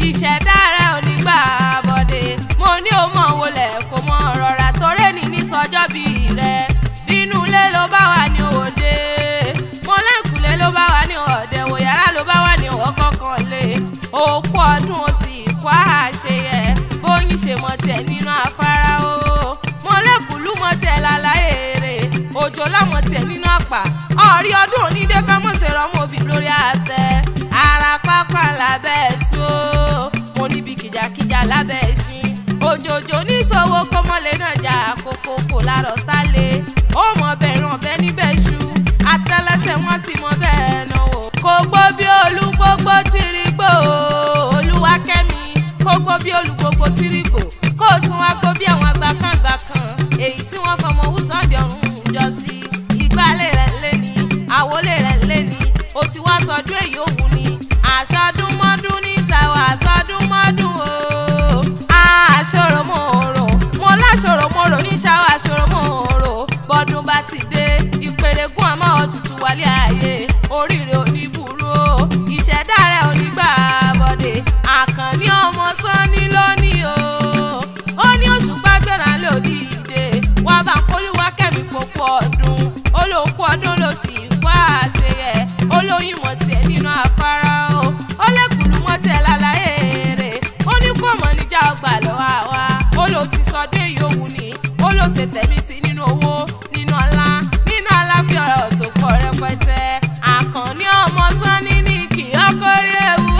ìṣẹ̀dá rẹ̀ ò ní gbà bọ̀dé mo ní o mọ̀ wọlé kò mọ rọra torí ní ní sọjọ́ bí rẹ̀ nínú ilé ló bá wà ní òde mo lẹ́kùnlé ló bá wà ní ọ̀dẹ̀ wò yàrá ló bá wà ní ọ̀kọ̀ọ̀kan lé òkú ọdún ó sì kó àṣeyẹ bóyin ṣe mọ tẹ̀ nínú afárá o mo lẹ́kùnlú mọ tẹ̀ láláyé rẹ̀ òjò láwọn tẹ̀ nínú àpà ọ̀rí ọdún onídé ká mọ̀ ṣe rọ́mọ òbí lórí àtẹ ara pápá lábẹ́ tó mo níbi kìjàkìjà lábẹ́ ẹṣin òjòjò níṣòwò kọ́mọlé náà jà kókó kò lárọ̀ sálẹ̀ ó mọ bẹ̀rẹ̀ ọ̀bẹ níbẹ̀ ṣu àtẹlẹsẹ̀ wọn sì mọ bẹ́ẹ̀ náà wò. kò gbó bí olúgbógbó tìrìgbò olúwakẹ́mi kò gbó bí olúgbógbó tìrìgbò kó tún wá gbó bí àwọn agbákangbà kan èyí tí wọ́n fọmọ wùsàndì ọ̀run jọ sí ìgbálẹ̀ rẹ̀ lé ní àwọlé rẹ̀ lé ní o ti wá sọdún èyí òwú ni àṣọdúnmọ́dún ní ìsàwọ̀ àṣọdúnmọ́dún o àṣọrọmọ́rọ̀ mo láṣọrọmọ́rọ̀ ní ìsàwọ̀ àṣọrọmọ́rọ̀ bọ́dún bá ti dé ìpèrègùn àmọ́ òtútù wálé ayé oríire oníburú o ìṣẹ̀dá rẹ̀ onígbà bọ̀dé àkànní ọmọ sanni lónìí o ó ní oṣù gbàgbéra lòdì ìdè wà bá kólúwá kẹ́mi pòpọ̀ ọdún olóòkú ọdún ló sì wá àṣeyẹ olóyún mọ̀ tiẹ̀ nínú afárá o ó lẹ́kùnlú mọ́ tiẹ̀ lálàyé rẹ̀ ó ní kó mọ̀ níjà ọgbà lọ́wọ́ àwa ó ló ti sọdún èyí òwú ni ó ló ṣe tẹ̀mí sí nínú owó nínú ọlá nínú aláfíà ọ̀rọ̀ tó pọ̀ rẹpẹtẹ àkànní ọmọ sanni ní kì í ọkọrí ewu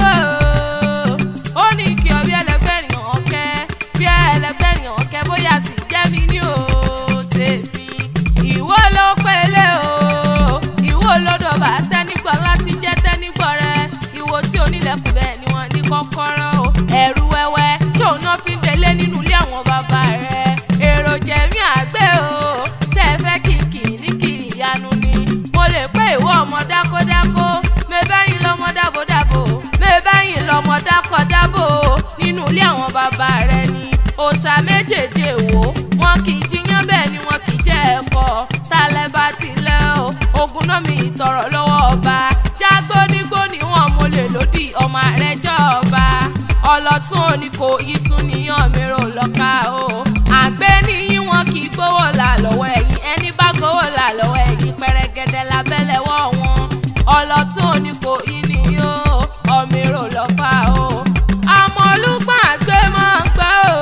o ó ní kí ọ bí ẹlẹgbẹ́rin ọ̀kẹ́ bí ẹlẹgbẹ́rin ọ̀kẹ́ bóyá sì jẹ́ mi ní o tèmi ìwọ ló pélé o ìwọ ló dọ̀bà tẹ́nígbọ̀ láti jẹ́ tẹ́nígbọ̀ rẹ ìwọ tí onílẹ̀kùn bẹ́ẹ̀ ni wọ́n ní kọ́kọ́rọ́ o ẹ̀rù wẹ́wẹ́ ṣé òun náà fi ń délé nínú ilé àwọn bàbá rẹ èrò jẹ̀mí àgbẹ̀ o ṣe é fẹ́ kìkì ní kì í yanu ni mo lè pé ìwọ ọmọ dákódákó mẹ́bẹ́yìn lọ́mọ dábòdábò mẹ́bẹ́yìn lọ́mọ dákọ̀dábò nínú ilé àwọn bàbá rẹ ni òòṣà méjèèjì èwo wọn kì í jiyàn bẹ́ẹ̀ ni wọn kì í jẹ́ ẹ̀kọ́ tálẹ́ bá tilẹ̀ o ogun náà mi ìtọ̀rọ̀ lọ́wọ́ ọba jágbónígbó ni wọn mo lè lòdì ọmọ rẹ jọba ọlọ́tún òní kò yí tún níyàn mìíràn lọ́ka o àgbẹ̀ níyìn wọn kì í gbówó là lọ́wọ́ ẹ̀yìn ẹni bá gbówó là lọ́wọ́ ẹ̀yìn pẹ̀rẹ̀gẹ̀dẹ̀ lábẹ́lẹ̀wọ́ wọn ọlọ́tún òní kò yí níyàn ọmọ lọ́fà o àmọ́ olùgbọ́n àgbẹ̀ máa ń gbọ́ o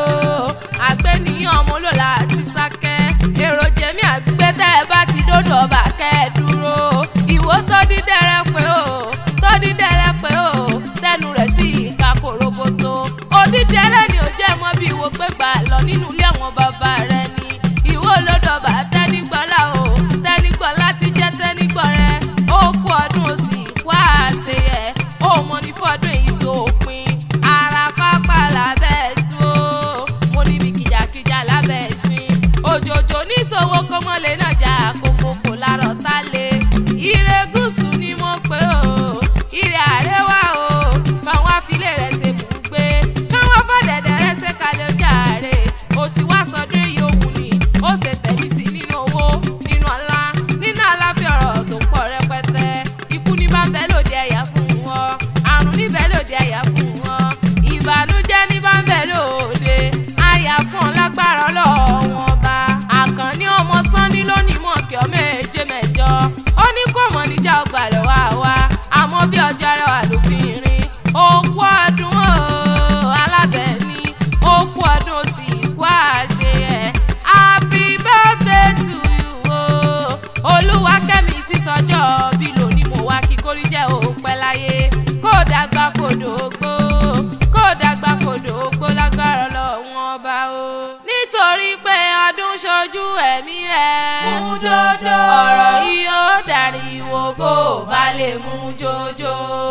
àgbẹ̀ níyàn ọmọ olóla àti sákẹ́ èrò jẹ̀mí àgbẹ̀ tẹ́ ẹ bá ti dódò ọba kẹ́ ẹ dúró ìwó tó dídẹ́rẹ́ pé o tó dídẹ́rẹ́ pé o tẹnu rẹ̀ sí ìka kòròbótó odídẹ́rẹ́ ni ò jẹ́ mọ́ bí ìwò pé gbà lọ nínú ilé àwọn bàbá rẹ̀ ni ìwó olódọ̀bà tẹ́nígbọ́lá o tẹ́nígbọ́lá ti jẹ́ tẹ́nígbọ́ rẹ̀ ó kú ọdún ó sì kú àṣeyẹ ó mọ ní fọdún èyí sópin ara pápá lábẹ́ tú o mo níbi kìjàkìjà lábẹ́ ṣin òjòjò níṣòwò kọ́mọ́lé náà jà kókó kò lárọ̀ tá lé ire gúúsù ni mo pè o ire àrẹwà o káwọn afilé rẹ̀ ṣe bùgbé káwọn fọ̀dẹ̀dẹ̀ rẹ̀ ṣe kalẹ̀ jàre o ti wá sọdún èyí òun ni ó ṣe tẹ̀mí sí nínú owó nínú ọlá nínú àlàáfíà ọ̀rọ̀ tó pọ̀ rẹpẹtẹ ikú ní bá ń bẹ lòdì ẹ̀yà fún wọn àrùn níbẹ̀ lòdì ẹ̀yà fún wọn ìbànújẹ́ ní bá ń bẹ lòdì àyà fún ọ lágbára ọlọ́run ọba àkànní ọmọ sanni lónìí mọ̀ kí ọ méje mẹ́jọ ó ní kó mọ̀ níjà ọgbà lọ́wọ́ àwa àmọ́ bí ọjọ́ rẹ̀ wà lóbìnrin òkú ọdún o alábẹ́ni òkú ọdún ó sì kú àṣeyẹ happy birthday to you o olúwakẹ́mi ti sọjọ́ bí lónìí mo wá kí kórí jẹ́ òpẹ́ láyé kó dàgbà kó dògbò kó dàgbà kó dògbò lágbára lọ́wọ́n ọba o. nítorí pé ọdún ṣojú ẹ̀mí ẹ̀ Mú jọjọ. ọ̀rọ̀ yìí ó dàríwó bó o bá lè mú jọjọ.